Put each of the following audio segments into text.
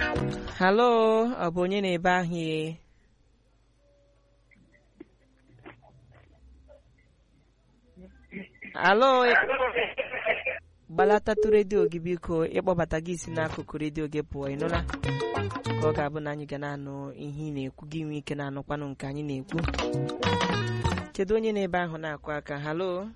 halo ọ bụ onye na-ebe ahụ ye halo gbalatatụ redio gị biko ịkpọbata gị si n'akụkụ redio gị pụọ ị nụla ka ọ ga-abụ na anyị ga na-anụ ihe ị na-ekwu gị nwee ike na-anụkwanụ nke anyị na-ekwu kedu onye na-ebe ahụ na-akụ aka halo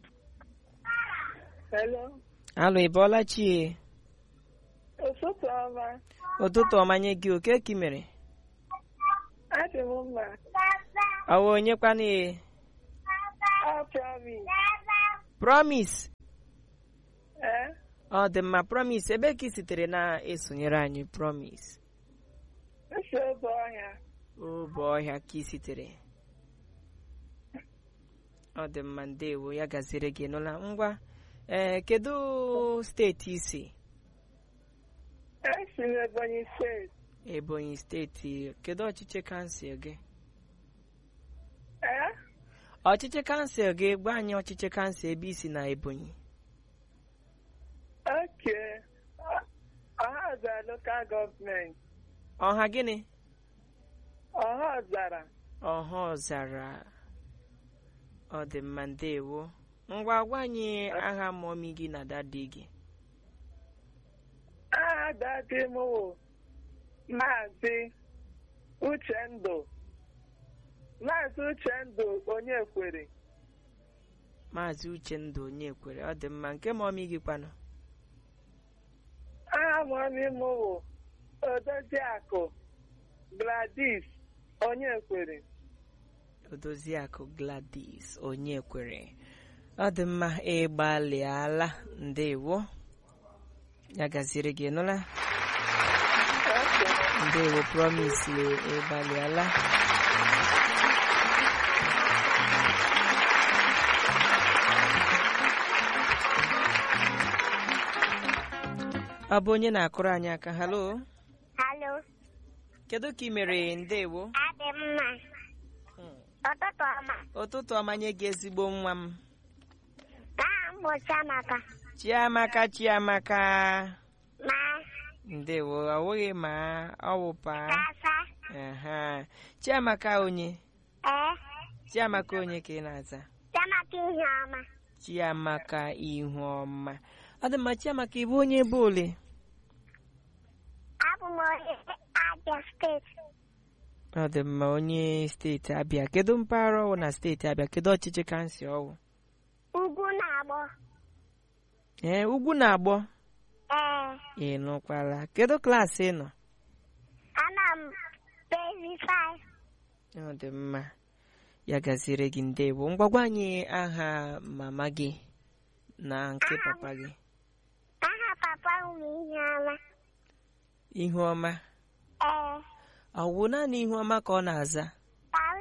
Hello. halo ị bọọla chie Ụtụtụ ọma. ụtụtụ ọma nye gị oke ka ị mere Adị m mma. ọwa onye kwana ye Ọ promise. promise Eh? ọ dị mma promise ebe ka ị sitere na-esonyere anyị promise Nsị obe ọhịa. obe ọhịa ka ị sitere ọ dị mma ndewo ya gaziri gị nụla ngwa ee kedu steeti isi Esi m Ebonyi steeti. ebonyi steeti kedu ọchịchị kansụl gị Eh? ọchịchị kansụl gị gwa anyị ọchịchị kansụl ebe isi na ebonyi Okay. Ọhazara local government. ọha gịnị Ọhazara. ọha ọzara ọ dị mma ndewo ngwa gwa anyị aha mọmi gị na dadi gị Aha dadi m wụ Maazị Uchendụ. Maazị Uchendụ onye kwere. maazị uchendụ onye kwere ọ dị mma nke mọmi gị kwanụ Aha mọmi m wụ Odoziakụ Gladys onye kwere. odoziakụ gladys onye kwere ọ dị mma ịgbalịala ndewo ya gaziri gị nụla Okay. ndewo promise ịgbalịala ọ bụ onye na-akụrụ anyị aka halo Halo, kedu ka ị mere ndewo adị mma. Ụtụtụ ọma. ụtụtụ ọma nye gị ezigbo nwa m Aha m bụ Chiamaka. chiamaka chiamaka Ma ndewo ọwụghị ma ọwụpa kasa. aha chiamaka onye Ee, chiamaka onye ka ị na-aza Chiamaka ihe ọma. chiamaka ihu ọma ọ dị mma chiamaka ịbụ onye ebe ole Abụ m onye Abia steeti. ọ dị mma onye steeti abịa kedu mpaghara ọwụ na steeti abịa kedu ọchịchị kansụl ọwụ Ugwu na-agbọ. ee ugwu na-agbọ Ee, ị nụkwala kedu klaasị ị nọ ana m bezi 5. ọ dị mma ya gaziere gị ndewo ngwagwa anyị aha mama gị na nke papa gị Aha papa m bụ ihe ọma. ihu ọma Ee, ọ wụ naanị ihu ọma ka ọ na-aza Tam.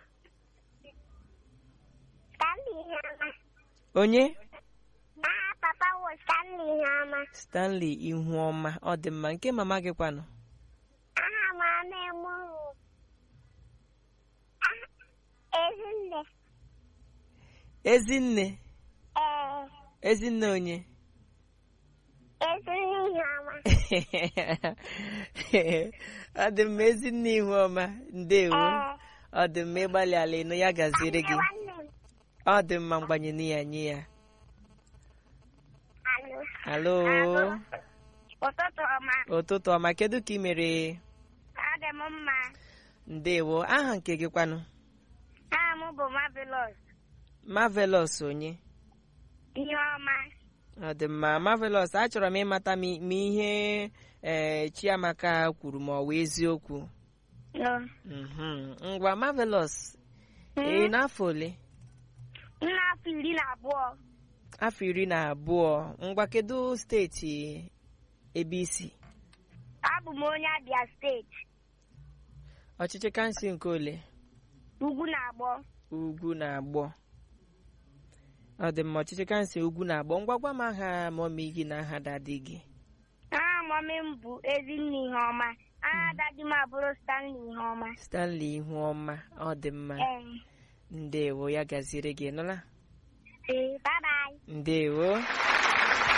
Stanley ihe ọma. onye Aha papa m bụ Stanley ihe ọma. stanley ihu ọma ọ dị mma nke mama gị kwanụ Aha m ama emu bụ Aha- Ezinne. ezinne Ee, ezinne onye Ezinne ihe ọma. ọ dị mma ezinne ihu ọma ndewo Ee, ọ dị mma ịgbalị ala ịnụ ya gaziere gị nwanne m. ọ dị mma mgbanye ya nye ya Alo. halo Ụtụtụ ọma. ụtụtụ ọma kedu ka ị mere Adị m mma. ndewo aha nke gị kwanụ Aha m bụ Marvelous. marvelous onye Ihe ọma. ọ dị mma marvelous achọrọ m ịmata ma ma ihe ee chiamaka kwuru ma ọ wụ eziokwu No. Mhm. ngwa marvelous ee n'afọ ole M na-afọ iri na abụọ. afọ iri na abụọ ngwa kedu steeti ebe isi Abụ m onye Abia steeti. ọchịchị kansụl nke ole Ugwu na-agbọ. ugwu na agbọ ọ dị mma ọchịchị kansụl ugwu na agbọ ngwa gwa m aha mọmi gị na aha dadi gị Aha mọmị m bụ Ezinne ihe ọma. Aha dadi m abụrụ Stanley ihe ọma. stanley ihu ọma ọ dị mma Ee. ndewo ya gaziere gị nụla Ee, bye bye. ndewo